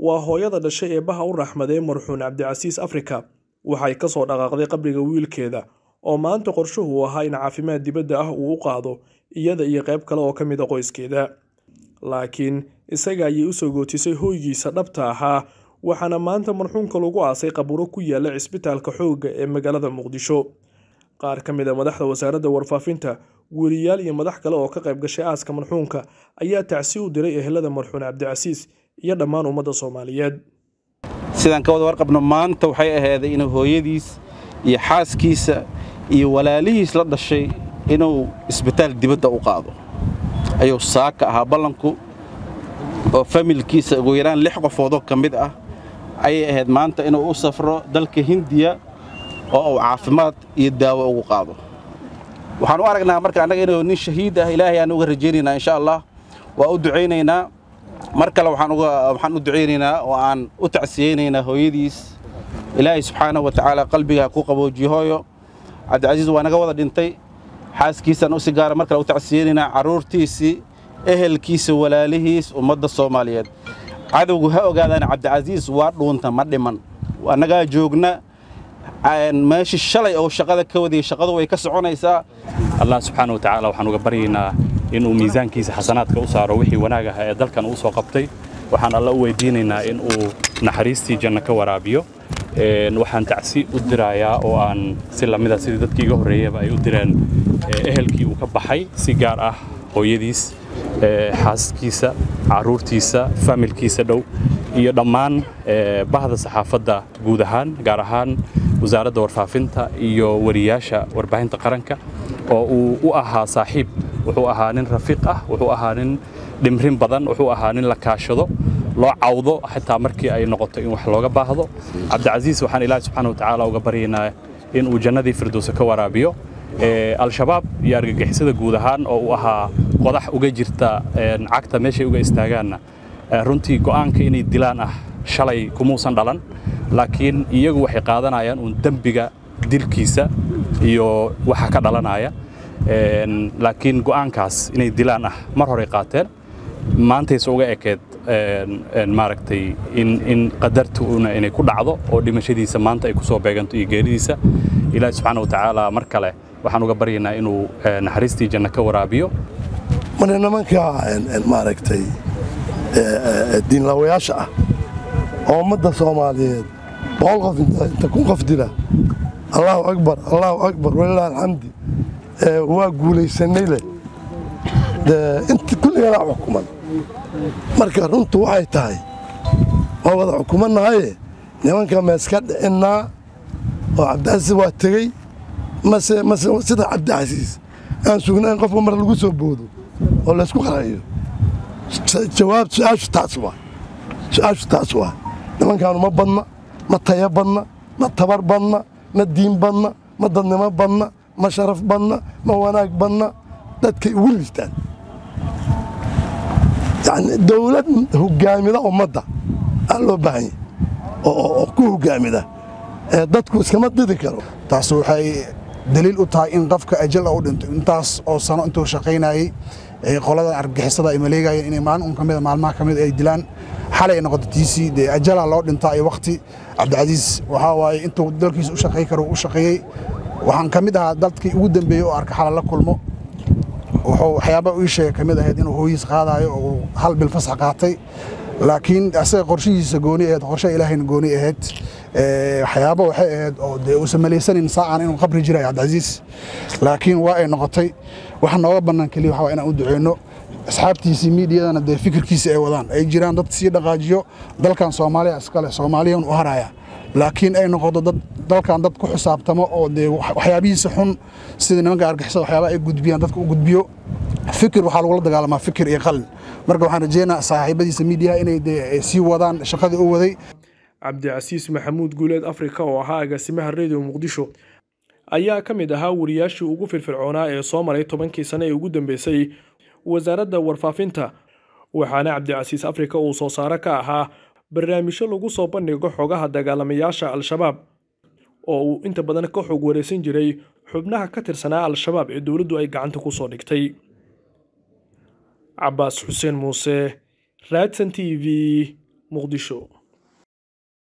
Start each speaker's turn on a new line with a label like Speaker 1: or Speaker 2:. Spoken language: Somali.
Speaker 1: waa hooyada dhashay eebbaha u raxmaday marxuun cabdicasiis afrika waxay ka soo dhaqaaqday qabriga wiilkeeda oo maanta qorshuhu ahaa in caafimaad dibadda ah uu u qaado iyada iyo qayb kale oo ka mid a qoyskeeda laakiin isaga ayay u soo gootisay hoygiisa dhabta ahaa waxaana maanta marxuunka lagu aasay qaburo ku yaala cisbitaalka xoogga ee magaalada muqdisho qaar ka mid a madaxda wasaaradda warfaafinta weriyaal iyo madax kale oo ka qayb gashay aaska marxuunka ayaa tacsi u diray ehelada marxuun cabdicasiis iyo dhammaan ummadda soomaaliyeed
Speaker 2: sidaan ka wada warqabno maanta waxay ahayday inuu hooyadiis iyo xaaskiisa iyo walaalihiis la dhashay inuu isbitaal dibadda u qaado ayuu saaka ahaa ballanku oo familkiisa ugu yaraan lix qofoodoo ka mid ah ayay ahayd maanta inuu u safro dalka hindiya oo uu caafimaad iyo daawo ugu qaado waxaan u aragnaa marka annaga inuu nin shahiid ah ilaahay aan uga rajaynaynaa insha allah waa u ducaynaynaa mar kale waxaan u ducaynaynaa oo aan u tacsiyeynaynaa hooyadiis ilaahay subxaanahu wa tacaala qalbiga ku qaboojiyo hooyo cabdicasiis waa naga wada dhintay xaaskiisaan u si gaara mar kale u tacsiyeynaynaa carruurtiisii ehelkiisa walaalihiis ummadda soomaaliyeed cadowgu ha ogaadaan cabdicasiis waa dhuunta ma dhiman annagaa joogna meeshii shalay oo shaqada ka wadayay shaqadu way ka soconaysaa
Speaker 3: allah subxaana wa tacaala waxaan uga baryaynaa inuu miisaankiisa xasanaadka u saaro wixii wanaag aha ee dalkan uu soo qabtay waxaan alla u weydiinaynaa in uu naxariistii janno ka waraabiyo waxaan tacsi u dirayaa oo aan si lamida sidii dadkii iga horreeyaba ay u direen ehelkii uu ka baxay si gaar ah hooyadiis xaaskiisa carruurtiisa faamilkiisa dhow iyo dhammaan bahda saxaafadda guud ahaan gaar ahaan wasaaradda warfaafinta iyo wariyaasha warbaahinta qaranka oo uu u ahaa saaxiib wuxuu ahaa nin rafiiq ah wuxuu ahaa nin dhimrin badan wuxuu ahaa nin la kaashado loo cawdo xitaa markii ay noqoto in wax looga baahdo cabdicasiis waxaan ilaahi subxaana wa tacaala uga baryaynaa in uu jannadii firdowsa ka waraabiyo al-shabaab iyo argagixisada guud ahaan oo uu ahaa qodax uga jirta cagta meeshay uga istaagaanna runtii go'aanka inay dilaan ah shalay kumuusan dhalan laakiin iyagu waxay qaadanayaan uun dembiga dilkiisa iyo waxa ka dhalanaya laakiin go'aankaas inay dilaan ah mar horey qaateen maantayse uga ekeed maaragtay in qadartuuna inay ku dhacdo oo dhimashadiisa maanta ay ku soo beeganto iyo geeridiisa ilaahi subxaana wa tacaala mar kale waxaan uga baryaynaa inuu naxariistii janno ka waraabiyo
Speaker 4: marka nimanka maaragtay diinlaawayaasha ah oo ummadda soomaaliyeed boqol qof inta kun qof dila allaahu akbar allaahu akbar walilah alxamdi waa guulaysanay leh inta kulliganaa xukuman marka runtu waxay tahay waa wada xukumannahaye nimanka meeska dhicinnaa oo cabdicasiis waa tegey mase mase sida cabdicasiis aan sugnayn qofka mar lagu soo boodo oo laysku qarayo jawaab su-aashu taas waa su-aashu taas waa nimankaanu ma badna ma taya badna ma tabar badna ma diin badna ma dadnimo badna ma sharaf badna ma wanaag badna dadkay ugu liistaan yani dawlad hogaamida ummadda aa loo baahan yahy oo ku hogaamida dadku iskama didi karo
Speaker 5: taas waxay daliil u tahay in qofka ajal u dhinto intaas oo sano intuu shaqaynayey qoladan argagixisada ay maleegayeen inay maalin un kamida maalmaha kamid ay dilaan xalay ay noqoto tiisii dee ajalaa loo dhintaa iyo wakti cabdicasiis waxaa waaye intuu dalkiisa u shaqay karo u shaqeeyey waxaan ka mid ahaa dadkii ugu dambeeyey oo arka xala la kulmo wuxuu waxyaaba ii sheega ka mid ahayd inuu hooyiis qaadaayo oo uu hal bil fasax qaatay laakiin asaga qorshihiisa gooni ahayd qorshe ilaahayna gooni ahayd waxyaaba waxay ahayd oo dee uusan malaysanin saacaan inuu qabri jirayo cabdicasiis laakiin waa ay noqotay waxa nooga bannaan keliya waxa waa inaan u duceyno asxaabtiisii miidiyadana dee fikirkiisa ay wadaan ay jiraan dad sii dhaqaajiyo dalkan soomaaliya iskale soomaaliyan u haraya laakiin ay noqoto dad dalkan dad ku xisaabtamo oo dee waxyaabihiisa xun sida nimanka argixisada waxyaaba ay gudbiyaan dadka u gudbiyo fikir waxaa lagula dagaalamaa fikir iyo qalin marka waxaan rajeynaa saaxiibadiisa miidiyaha inay dee sii wadaan shaqadii u waday
Speaker 1: cabdicasiis maxamuud guuleed afrika oo ahaa agaasimaha radio muqdisho ayaa ka mid ahaa wariyaashii ugu firfircoonaa ee soo maray tobankii sane ee ugu dambeysay wasaaradda warfaafinta waxaana cabdicasiis afrika uu soo saare ka ahaa barnaamijyo lagu soo bandhigo xogaha dagaalamayaasha al-shabaab oo uu inta badan ka xog wareysan jiray xubnaha ka tirsanaa al-shabaab ee dowladdu ay gacanta ku soo dhigtay cabaas xuseen muuse raadsan t v muqdisho